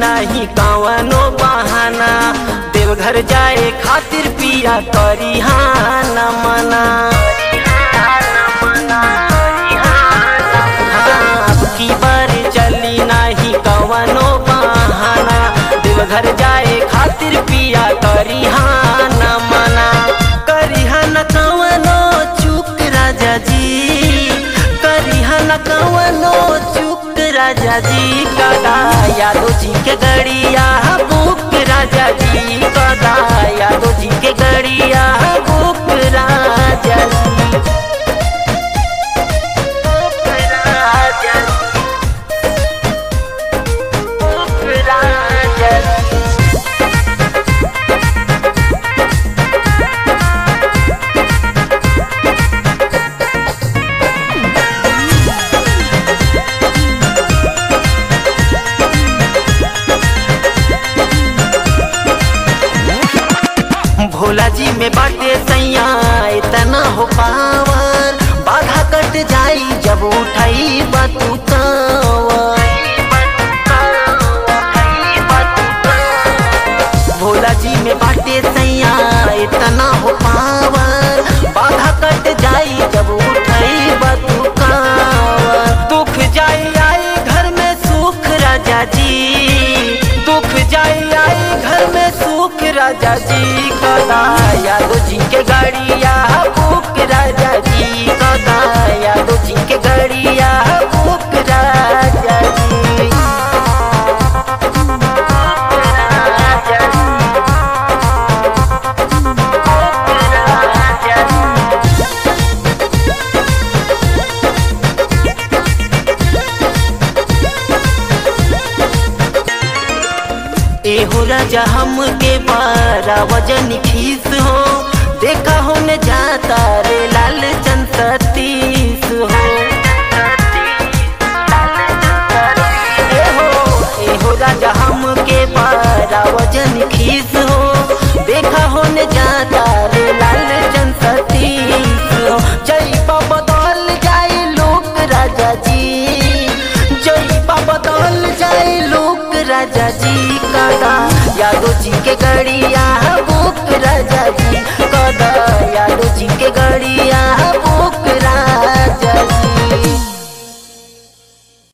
नहीं कवनो बहाना देवघर जाए खातिर पिया करी हाँ न मना हाँ, अब की बार चली नहीं कवनो बहाना देवघर जाए खातिर पिया करी हाँ न मना करी हाँ न कवनो चूक राजा जी करी हाँ न कवनो चूक राजा जी कदा यादव जी के गड़िया बुक राजा जी कदा यादव जी के गड़िया बुक राजा जी बुक राजा जी बुक राजा जी भोला जी में बाटे सैया इतना हो पावर बाधा कट जाई जब उठाई बतू भोला जी में बाटे सैया इतना हो पावर बाधा कट जाई जब उठाई बतू दुख जाई आई घर में सुख राजा जी दुख जाई आई घर में सुख राजा जी कदा यादव जी के गाड़िया बुक राजा जी कदा यादव जी के गाड़िया बुक राजा जी राजा जी राजा जी एहो राजा हम के बारा वजन खीस हो देखा हो न जाता रे लाल चंद सतीस हो एहो एहो राजा हम के बारा वजन खीस हो देखा हो न जाता रे लाल चंद सतीस हो जय बाबा बदल जाए लोक राजा जी जय बाबा बदल जाए लोक राजा जी कदा यादव जी के गड़िया